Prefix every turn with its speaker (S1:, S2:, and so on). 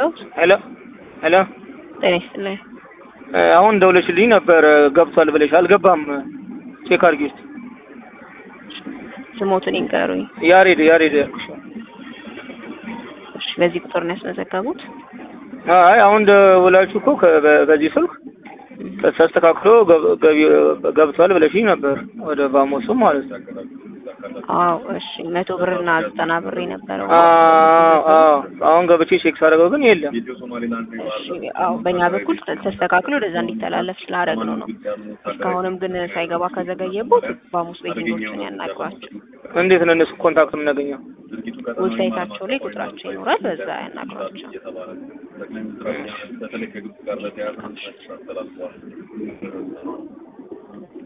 S1: ልርዳዎት?
S2: ሄሎ ሄሎ
S1: ጤና ይስጥልኝ።
S2: አሁን ደውለሽልኝ ነበር ገብቷል ብለሽ አልገባም። ቼክ አድርጊ እስኪ።
S1: ስሞትን ይንገሩኝ።
S2: ያሬድ ያሬድ ያልኩሽ።
S1: እሺ፣ በዚህ ቁጥር ነው ያስመዘገቡት?
S2: አይ አሁን ደውላችሁ እኮ ከ- በ- በዚህ ስልክ ተስተካክሎ ገብ- ገቢ- ገብቷል ብለሽኝ ነበር ወደ ባሞስም ማለት ነው።
S1: አዎ፣ እሺ። መቶ ብርና ዘጠና ብር የነበረው
S2: አዎ አዎ አሁን ገብቼ ቼክ ሳደርገው ግን የለም።
S1: እሺ፣ አዎ፣ በእኛ በኩል ተስተካክሎ ወደዛ እንዲተላለፍ ስላደረግነው ነው። እስካሁንም ግን ሳይገባ ከዘገየቦት ባሙስ ቤቲንጎችን ያናግሯቸው።
S2: እንዴት ነው እነሱ ኮንታክት የምናገኘው?
S1: ዌብሳይታቸው ላይ ቁጥራቸው ይኖራል፣ በዛ ያናግሯቸው።
S3: በተለይ ከግብጽ ጋር በተያያዘ